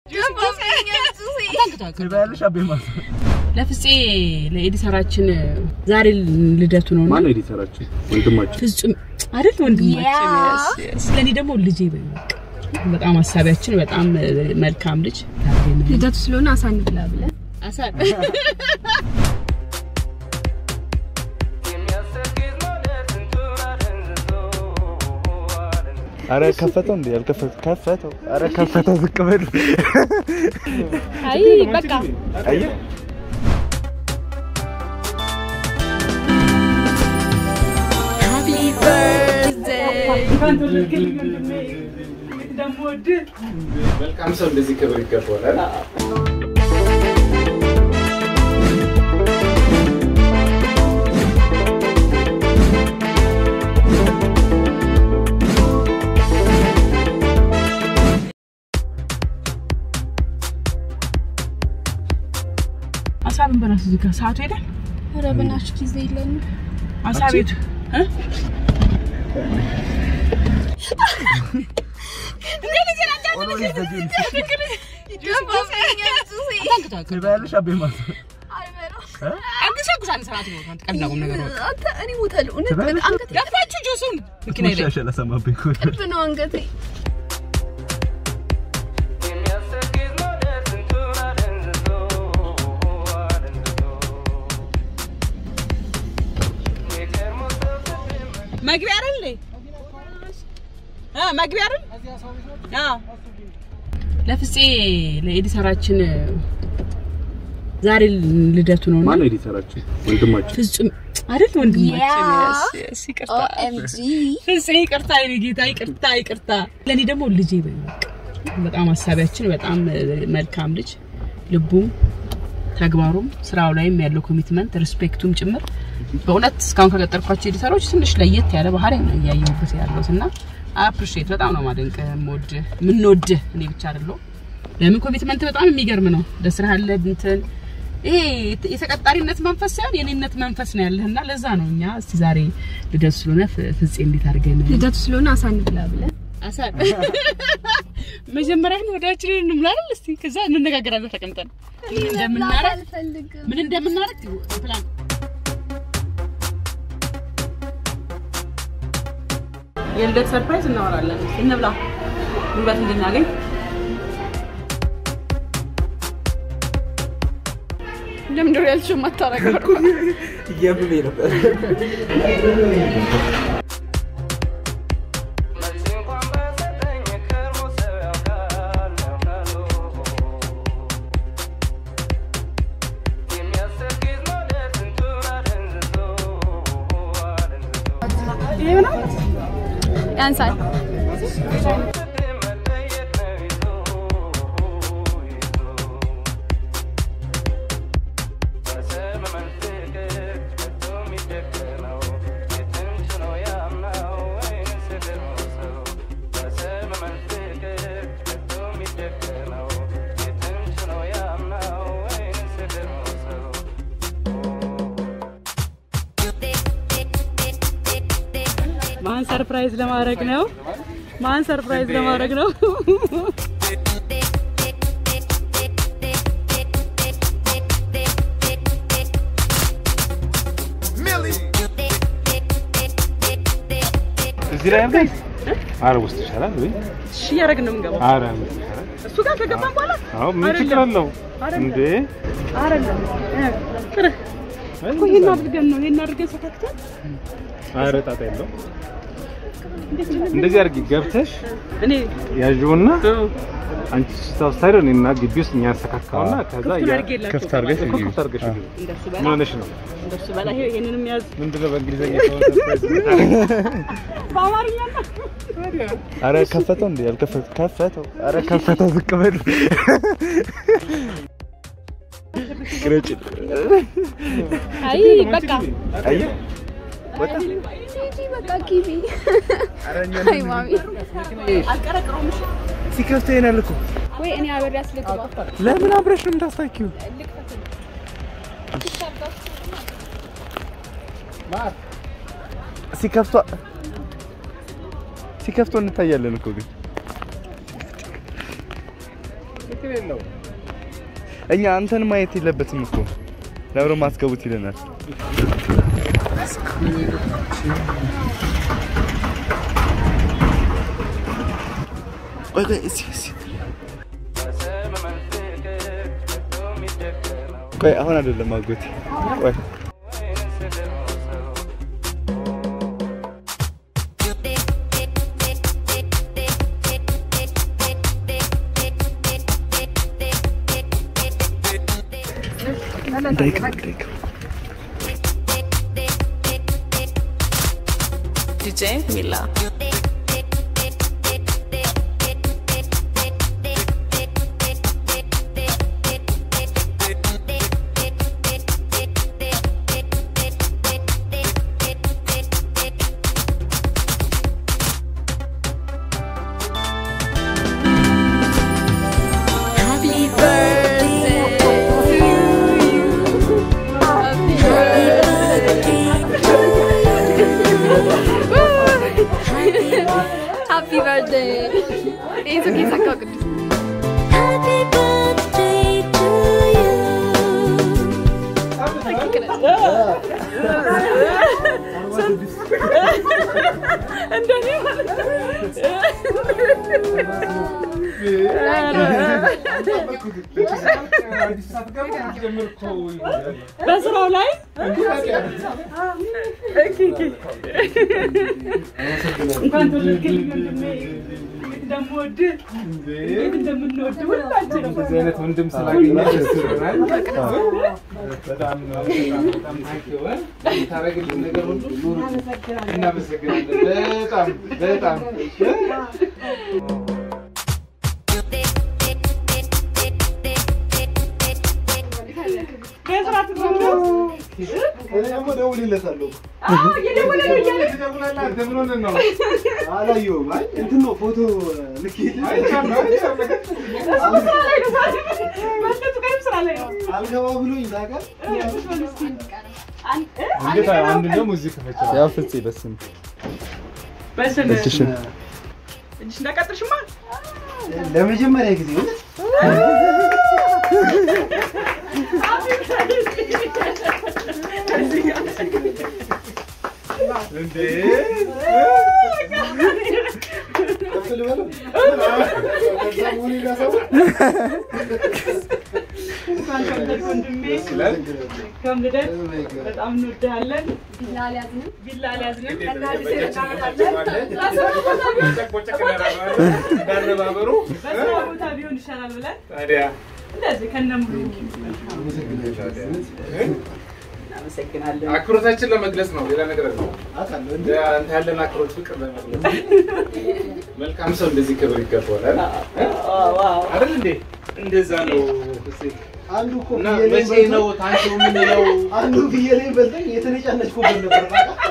ትበያለሽ አቤ ማለት ነው። ለፍፄ ለኤዲተራችን ዛሬ ልደቱ ነው እና ማነው ኤዲተራችን? ወንድማችን ፍጹም አይደል ወንድማችን ያ። yes, yes። ለእኔ ደግሞ ልጄ በይ በቃ። በጣም ሀሳቢያችን በጣም መልካም ልጅ ታገኘ ልደቱ ስለሆነ አሳን ብላ ብለን አሳብ አረ ከፈተው እንዴ? ያልከፈተ ከፈተው። አረ ከፈተው ዝቅ በል። አይ በቃ አየህ መልካም ሰው እንደዚህ ክብር ይገባዋል። አሳብን በራሱ እዚህ ጋር ሰዓቱ ሄደ ኧረ በእናትሽ ጊዜ የለንም። አሳ ቤቱ እ? ትበያለሽ አቤ ማለት ነው። አግሳ ጉሳ አንድ ሰዓት ነው አንተ ቀላቁም ነገር በቃ አንተ እኔ እሞታለሁ። እውነት ትበያለሽ? አንገቴ ገፋችሁ ጁሱን መኪና ላይ መሻሻል አሰማብኝ እኮ። ቅርብ ነው አንገቴ። መግቢያ አይደል እ መግቢያ አይደል አዎ ለፍፄ ለኤዲተራችን ዛሬ ልደቱ ነው እና ማነው ኤዲተራችን? ወንድማችን ፍጹም አይደል ወንድማችን ያ። yes, yes፣ ይቅርታ ኦኤምጂ ፍፄ ይቅርታ የኔ ጌታ ይቅርታ ይቅርታ ለእኔ ደግሞ ልጄ በይ በቃ። በጣም ሀሳቢያችን በጣም መልካም ልጅ ልቡም ተግባሩም ስራው ላይም ያለው ኮሚትመንት ሪስፔክቱም ጭምር በእውነት እስካሁን ከቀጠርኳቸው ኤዲተሮች ትንሽ ለየት ያለ ባህሪ ነው እያየሁበት ያለሁት እና አፕሪሼት በጣም ነው ማደንቅ የምወድህ የምንወድህ እኔ ብቻ አይደለሁም ለምን ኮሚትመንት በጣም የሚገርም ነው ለስራ ያለ እንትን ይሄ የተቀጣሪነት መንፈስ ሳይሆን የኔነት መንፈስ ነው ያለህና ለዛ ነው እኛ እስቲ ዛሬ ልደቱ ስለሆነ ፍ- ፍፄ እንዴት አድርገን ልደቱ ስለሆነ አሳን ብላ ብለን አሳ መጀመሪያ ግን ወዳችን እንምላ አይደል? እስቲ ከዛ እንነጋገራለን ተቀምጠን ምን እንደምናረግ አልፈልግም። ምን እንደምናረግ ፕላን የልደት ሰርፕራይዝ እናወራለን። እስቲ እንብላ ጉልበት እንድናገኝ ለምንድን ነው ያልሽው የማታረገው? እያመመኝ ነበር። ያንሳል። ማን ሰርፕራይዝ ለማድረግ ነው? ማን ሰርፕራይዝ ለማድረግ ነው? እዚህ ላይ አርገን አረ ውስጥ ይሻላል ወይ? እሺ እያደረግን ነው የምንገባው። አረ ውስጥ ይሻላል። እሱ ጋር ከገባን በኋላ አዎ ምን ችግር አለው እንዴ? አይደለም ቅር እኮ ይሄን አድርገን ነው ይሄን አድርገን ሰካክተን አረ ጣጣ የለው። እንደዚህ አድርጊ ገብተሽ እኔ ያዥውና አንቺ ስታውስታይል እኔና ግቢ ውስጥ እኛ ያስተካካውና ከዛ ክፍቱን ያ- አድርጌላቸው ክፍት አድርገሽ እኮ ግቢ። ክፍት አድርገሽ ግቢ። እንደሱ ምን በላ ሆነሽ ነው? እንደሱ በላ ይሄ ይሄንንም ያዝ ምንድን ነው በእንግሊዝኛ ሰው ሰርፕራይዝ የምታደርጊው? በአማርኛ ነው አረ ከፈተው እንዴ? ያልከፈተ ከፈተው። አረ ከፈተው ዝቅ በል። ቅረጭ። አይ በቃ አየህ ሂጂ በቃ ጊቢ። አይ ማሚ ሲከፍተው ይሄናል እኮ ወይ እኔ አብሬ አስልግባ። ለምን አብረሽ ነው የምታስታኪው? ሲከፍቷ ሲከፍቶ እንታያለን እኮ ግን ችግር የለውም። እኛ አንተን ማየት የለበትም እኮ ለብሮ ማስገቡት ይለናል። ቆይ ቆይ እስኪ እስኪ ቆይ አሁን አይደለም አጎቴ ቆይ እንዳይገባ እንዳይገባ DJ Mila. Happy birthday to you. Happy birthday. Happy birthday. ይህ ሱቅ የሳካው ቅዱስ Happy birthday to you. በስራው ላይ እንኳን ተወለድክልኝ ወንድሜ። እንዴት እንደምወድህ እንዴት እንደምንወድህ ሁላችንም እንደዚህ አይነት ወንድም ስላገኘ ደስ ይለናል። በጣም በጣም በጣም ታንኪው የምታደርግልን ነገር ሁሉ እናመሰግናለን። በጣም በጣም በስራ ትኖረው እኔ ደግሞ እደውልለታለሁ። ትደውላለህ አንተ ምን ሆነህ ነው? አላየሁም። አይ እንትን ነው ፎቶ ልኬልህ አይቻለሁ አይቻለሁ። ስራ ላይ ነው በእነሱ ቀንም ስራ ላይ ነው አልገባ ብሎኝ ታውቃለህ። እንግዲህ አንድ ደግሞ እዚህ ክፈች። ያው ፍፄ በስም በስም እጅሽን እጅሽ እንዳቀጥልሽማ ለመጀመሪያ ጊዜ እውነት እንዴ ከፍ ልበለው? ከዛ መሆኔ ላሳው? እንኳን ተወለድክ ወንድሜ ይላል። ከም ልደት በጣም እንወድሃለን ቢላ አልያዝንም እንዳነባበሩ በስራ ቦታ ቢሆን ይሻላል ብለን ታዲያ እንደዚህ ከነሙሉ እናመሰግናለን አክብሮታችን ለመግለጽ ነው፣ ሌላ ነገር ነው። አውቃለሁ። እንደ አንተ ያለን አክብሮት ፍቅር ለመግለጽ መልካም ሰው እንደዚህ ክብር ይገባዋል አይደል እንዴ? እንደዛ ነው። አንዱ እኮ እና ፍየሌን መቼ በልቶኝ- ነው ታንኪው የምንለው? አንዱ ፍየሌን በልቶኝ የተነጫነጭኩበት ነበር።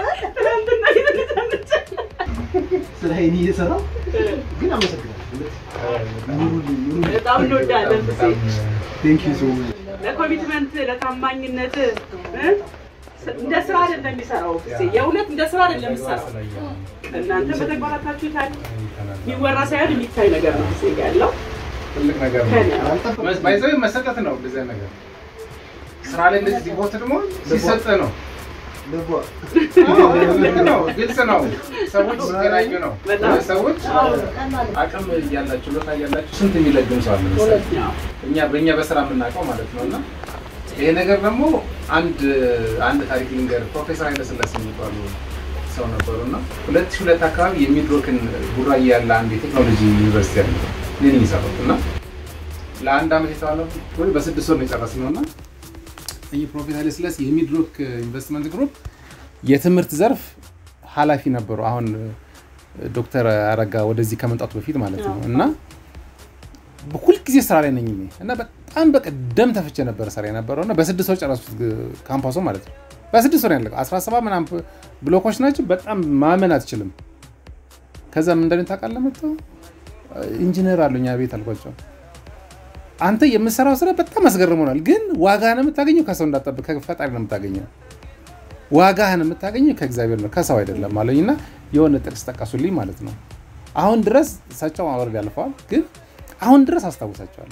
ስለ ሀይኒ እየሰራሁ ግን አመሰግናለሁ። ኑሩልኝ፣ ኑሩልኝ። በጣም እንወዳለን ብሴ Thank you so much. ለኮሚትመንት ለታማኝነት እ? እንደ ስራ አይደለም የሚሰራው ብሴ የእውነት እንደ ስራ አይደለም የሚሰራው እናንተ በተግባራታችሁታል የሚወራ ሳይሆን የሚታይ ነገር ነው ብሴ ያለው ትልቅ ነገር ነው። ከኔ ባይዘው መሰጠት ነው። እንደዚህ አይነት ነገር ስራ ላይ እንደዚህ ዲቮት ደግሞ ሲሰጥ ነው። ልቧ ልክ ነው፣ ግልጽ ነው። ሰዎች ሲገናኙ ነው። በጣም። ሰዎች አቅም እያላችሁ ችሎታ እያላችሁ ስንት የሚለግም ሰው አለ መሰለኝ። እኛ በእኛ በስራ የምናውቀው ማለት ነው። እና ይሄ ነገር ደግሞ አንድ አንድ ታሪክ ልንገር። ፕሮፌሰር ኃይለስላሴ የሚባሉ ሰው ነበሩ እና ሁለት ሺህ ሁለት አካባቢ የሚድሮክን ቡራዬ ያለ አንድ የቴክኖሎጂ ዩኒቨርሲቲ ያለ ምን የሚሰሩት እና ለአንድ ዓመት የተባለ ወይ በስድስት ወር ነው የጨረስነው እና ይህ ፕሮፌሰር ኃይለስላሴ የሚድሮክ ኢንቨስትመንት ግሩፕ የትምህርት ዘርፍ ኃላፊ ነበሩ። አሁን ዶክተር አረጋ ወደዚህ ከመምጣቱ በፊት ማለት ነው እና ሁልጊዜ ስራ ላይ ነኝ እኔ እና በጣም በቃ ደም ተፍቼ ነበረ ስራ የነበረው እና በስድስት ወር ጨረሱት ካምፓሱ ማለት ነው። በስድስት ወር ያለቀው 17 ምናምን ብሎኮች ናቸው። በጣም ማመን አትችልም። ከዛ ምን እንደሆነ ታውቃለህ? መጥተው ኢንጂነር አሉኛ ቤት አልኳቸው። አንተ የምትሰራው ስራ በጣም አስገርሞናል፣ ግን ዋጋህን የምታገኘው ከሰው እንዳጠብቅ ከፈጣሪ ነው የምታገኘው። ዋጋህን የምታገኘው ከእግዚአብሔር ነው ከሰው አይደለም አለኝ እና የሆነ ጥቅስ ጠቀሱልኝ ማለት ነው። አሁን ድረስ እሳቸው ወረድ ያልፈዋል፣ ግን አሁን ድረስ አስታውሳቸዋለሁ።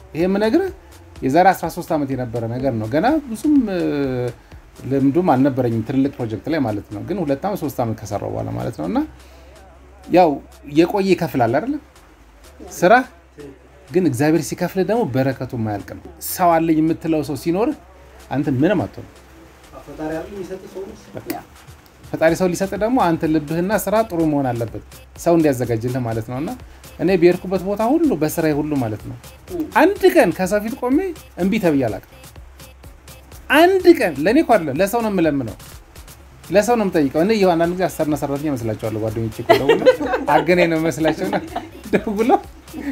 ይሄ የምነግርህ የዛሬ 13 ዓመት የነበረ ነገር ነው። ገና ብዙም እ፣ ልምዱም አልነበረኝም ትልልቅ ፕሮጀክት ላይ ማለት ነው። ግን ሁለት ዓመት ሶስት ዓመት ከሰራው በኋላ ማለት ነው እና ያው የቆየ ይከፍላል አይደለም ስራ ግን እግዚአብሔር ሲከፍል ደግሞ በረከቱ የማያልቅ ነው። ሰው አለኝ የምትለው ሰው ሲኖር አንተ ምንም አትሆንም። ፈጣሪ ያለ የሚሰጥ ሰው ነው። ፈጣሪ ሰው ሊሰጥ ደግሞ አንተ ልብህና ስራ ጥሩ መሆን አለበት፣ ሰው እንዲያዘጋጅልህ ማለት ነው። እና እኔ በሄድኩበት ቦታ ሁሉ በስራዬ ሁሉ ማለት ነው አንድ ቀን ከሰው ፊት ቆሜ እምቢ ተብዬ አላውቅም። አንድ ቀን ለእኔ እኮ አይደለም ለሰው ነው የምለምነው፣ ለሰው ነው የምጠይቀው። እኔ ይኸው አንዳንድ ጊዜ አሰሪና ሰራተኛ መስላቸዋለሁ። ጓደኞቼ እኮ ደውለው አገናኝ ነው መስላቸውና ደውለው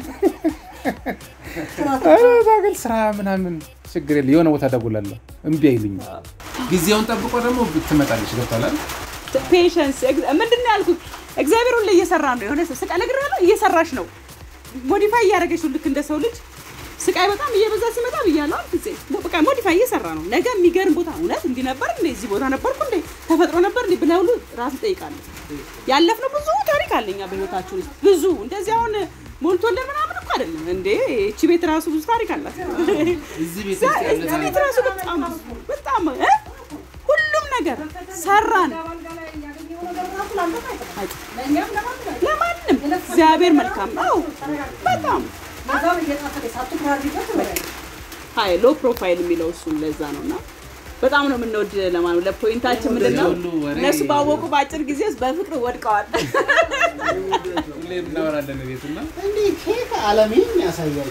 ኧረ ታገል ስራ ምናምን ችግር የለ የሆነ ቦታ ደውላለሁ፣ እምቢ አይሉኝም። ጊዜውን ጠብቆ ደግሞ ትመጣለች። ገብቷል ፔሽንስ ምንድን ነው ያልኩት? እግዚአብሔር ሁሌ እየሰራ ነው። የሆነ ስቃ ነገር ያለው እየሰራሽ ነው፣ ሞዲፋይ እያደረገች ነው። ልክ እንደ ሰው ልጅ ስቃይ በጣም እየበዛ ሲመጣ ብያለሁ። ጊዜ በቃ ሞዲፋይ እየሰራ ነው። ነገ የሚገርም ቦታ እውነት እንዲህ ነበር እንዴ እዚህ ቦታ ነበርኩ እንዴ ተፈጥሮ ነበር እንዴ ብለህ ሁሉ ራስን ጠይቃለህ። ያለፍነው ብዙ ታሪክ አለኛ በህይወታችን ውስጥ ብዙ እንደዚህ አሁን ሞልቶልን ምናምን እኮ አይደለም እንዴ እቺ ቤት ራሱ ብዙ ታሪክ አላት። እዚህ ቤት እዛ- እዛ ቤት ራሱ በጣም በጣም እ? ሁሉም ነገር ሰራን ለማንም እግዚአብሔር መልካም ነው። በጣም ሀይ ሎ ፕሮፋይል የሚለው እሱን ለዛ ነው እና በጣም ነው የምንወድ ለማለት ለፖይንታችን ምንድን ነው ሁሉ ወሬ- እነሱ ባወቁ በአጭር ጊዜ ውስጥ በፍቅር ወድቀዋል። ሁሌ እናወራለን ቤት እና እንዲህ ኬክ አለሜን ያሳያል።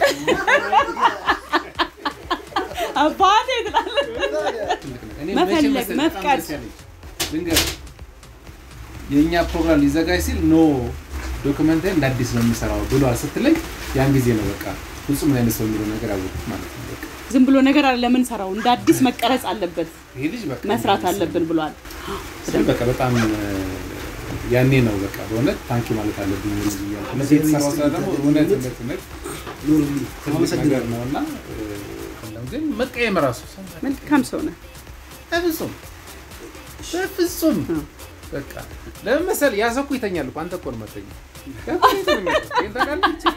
አባቴ ትላለህ። እኔ መፈለግ፣ መቼ መሰለህ በጣም መፍቀድ። ደስ ያለኝ? ልንገርህ፣ የእኛ ፕሮግራም ሊዘጋጅ ሲል ኖ ዶክመንታሪ እንደ አዲስ ነው የሚሰራው ብሏል ስትለኝ ያን ጊዜ ነው በቃ ፍጹም አይነት ሰው የሚለው ነገር ያወቅሁት ማለት ነው። በቃ ዝም ብሎ ነገር አለ ለምን ሰራው እንደ አዲስ መቀረጽ አለበት ይሄ ልጅ በቃ መስራት አለብን ብሏል። ስል በቃ በጣም እ፣ ያኔ ነው በቃ በእውነት ታንኪ ማለት አለብኝ ልጅ እያልኩ እነዚህ የተሰራው ስራ ደግሞ እውነት እውነት እውነት ኑሩልኝ። ትልቅ ነገር ነው እና እ፣ ግን መቀየም ራሱ ሰው መልካም ሰው ነህ። በፍጹም በፍጹም በቃ ለምን መሰለህ ያ ሰው እኮ ይተኛል እኮ አንተ እኮ ነው የማትተኛው። ይሄን ታውቃለህ?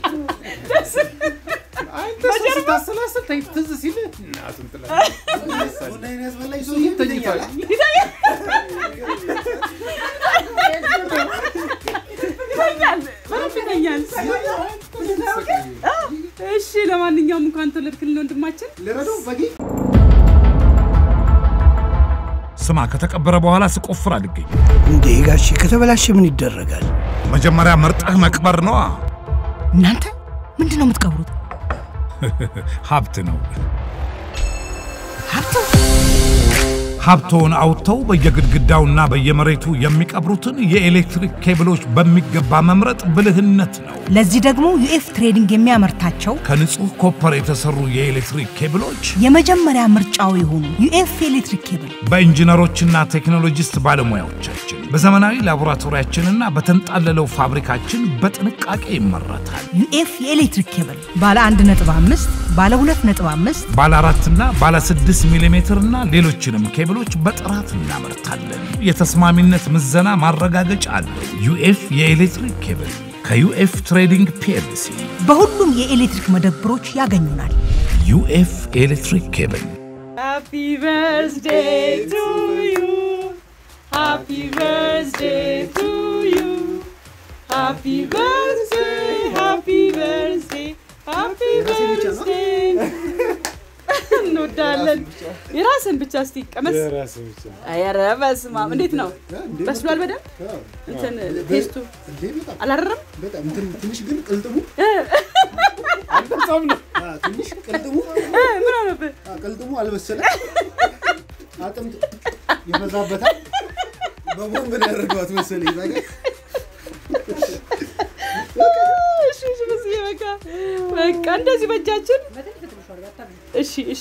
አንተ ሰው ስታሰላስል ተኝ- ትዝ ሲልህ እናቱን ትላለህ። ቡናዬን ያስበላኝ ሰው እሱም ተኝቷል። ይተኛል፣ በደንብ ይተኛል። እሺ፣ ለማንኛውም እንኳን ተወለድክልን ወንድማችን። ልረዳው በጌ ስማ ከተቀበረ በኋላ ስቆፍር አልገኝ። እንዴ ጋሼ ከተበላሸ ምን ይደረጋል? መጀመሪያ መርጠህ መቅበር ነዋ። እናንተ ምንድን ነው የምትቀብሩት? ሀብት ነው። ሀብት ሀብቶውን አውጥተው በየግድግዳውና በየመሬቱ የሚቀብሩትን የኤሌክትሪክ ኬብሎች በሚገባ መምረጥ ብልህነት ነው። ለዚህ ደግሞ ዩኤፍ ትሬዲንግ የሚያመርታቸው ከንጹህ ኮፐር የተሰሩ የኤሌክትሪክ ኬብሎች የመጀመሪያ ምርጫው የሆኑ ዩኤፍ ኤሌክትሪክ ኬብል በኢንጂነሮችና ቴክኖሎጂስት ባለሙያዎቻችን በዘመናዊ ላቦራቶሪያችንና በተንጣለለው ፋብሪካችን በጥንቃቄ ይመረታል። ዩኤፍ የኤሌክትሪክ ኬብል ባለ 1.5 ባለ 2.5 ባለ አራትና ባለ ስድስት ሚሊ ሜትር እና ሌሎችንም ኬብሎች በጥራት እናመርታለን። የተስማሚነት ምዘና ማረጋገጫ አለው። ዩኤፍ የኤሌክትሪክ ኬብል ከዩኤፍ ትሬዲንግ ፒኤልሲ። በሁሉም የኤሌክትሪክ መደብሮች ያገኙናል። ዩኤፍ ኤሌክትሪክ ኬብል ሃፒ በርዝዴይ ቱ ዩ ሃፒ በርዝዴይ ቱ ዩ ሃፒ በርዝዴይ ሃፒ በርዝዴይ ሃፒ በርዝዴይ እንወዳለን። የራስን ብቻ እስቲ ቀመስ። ኧረ በስመ አብ እንዴት ነው? በስሏል በደንብ እንትን ቴስቱ እንዴ በጣም አላረረም? በጣም እንትን ትንሽ ግን ቅልጥሙ አ፣ ትንሽ ቅልጥሙ እ፣ ምን ሆነብህ? አ፣ ቅልጥሙ አልበሰለም። አጥምት ይበዛበታል። በቦምብ ነው ያደረገዋት መሰለኝ። እዛ ጋር እሺ እሺ፣ በስዬ በቃ በቃ እንደዚህ በእጃችን እሺ እሺ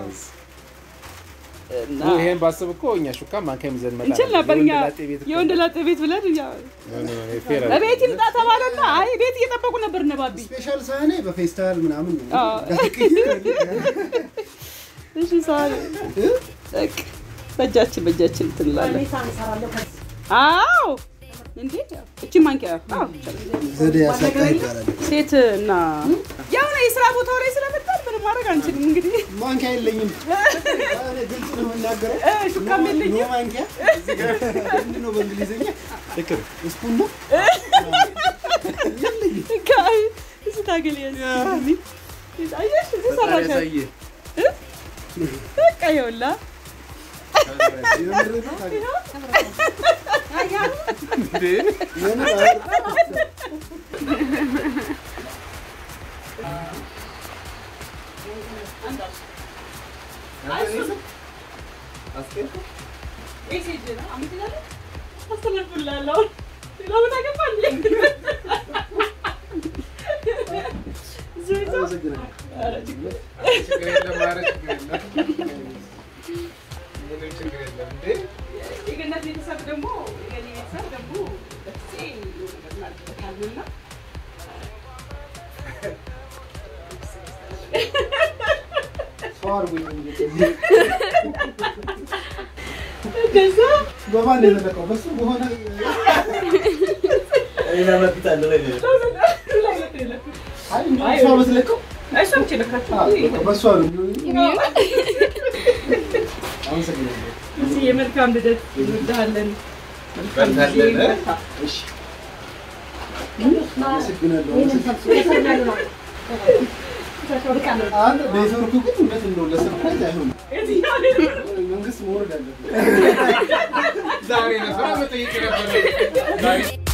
እና ይሄን ባስብ እኮ እኛ ሹካ ማንካ ይዘን መጣ እንችል ነበር እኛ የወንድ ላጤ ቤት እኮ የወንድ ላጤ ቤት ብለን እኛ ነው። ኖ፣ ኖ፣ ፌር አይደለም። በቤት ይምጣ ተባለና አይ ቤት እየጠበቁ ነበር እነ ባቢ ስፔሻል ሳህኔ በፌስታል ምናምን ነው። አዎ። ዳቅዬ እሺ ሳሪ በቃ በእጃችን በእጃችን እንትን እንላለን አዎ እንዴ እቺ ማንኪያ አዎ ዘዴ ያሳጣ ይባላል። ሴት እና ያው ነው የስራ ቦታው ላይ ስለመጣን ምንም ማድረግ አንችልም። እንግዲህ ማንኪያ የለኝም። እኔ ግልጽ ነው የምናገረው። እ፣ ሹካም የለኝም። ኖ ማንኪያ ምንድን ነው በእንግሊዝኛ? ስፑን ነው ጋይ እዚህ ታገል ያዝ አየሽ እዚህ ሰራሽ በቃ ይኸውላ የምር ነው ታዲያ። የምር ሜሴጅ ነው አምጥላለሁ አስተላልፍልሃለሁ ሌላ ቦታ ገባ እንዴ እዚህ ቤት ነው? አመሰግናለሁ። ኧረ ችግር ችግር የለም ኧረ ችግር የለም ምንም ችግር የለም እንዴ የገነት ቤተሰብ ደግሞ የገኒ ቤተሰብ ደግሞ በጊዜ ናልበታሉና ሰው አድርጎኝ እንግዲህ እንደዛ በማን ነው የተለቀው? በሱ በሆነ አይ እሷ በትለቀው እሷ ብቻ ለካቸው አዎ፣ በሷ ነው። አመሰግናለሁ። እዚህ የመልካም ልደት እንወድሃለን። መልካም ጊዜ በርታለን። በርታ። እሺ አመሰግናለሁ። አመሰግናለሁ። አንድ ኔትወርኩ ግን እውነት እንደው ለሰርፕራይዝ አይሆንም። የትኛው ነው? መንግስት መውረድ አለበት። ዛሬ ነበር መጠየቅ ነበር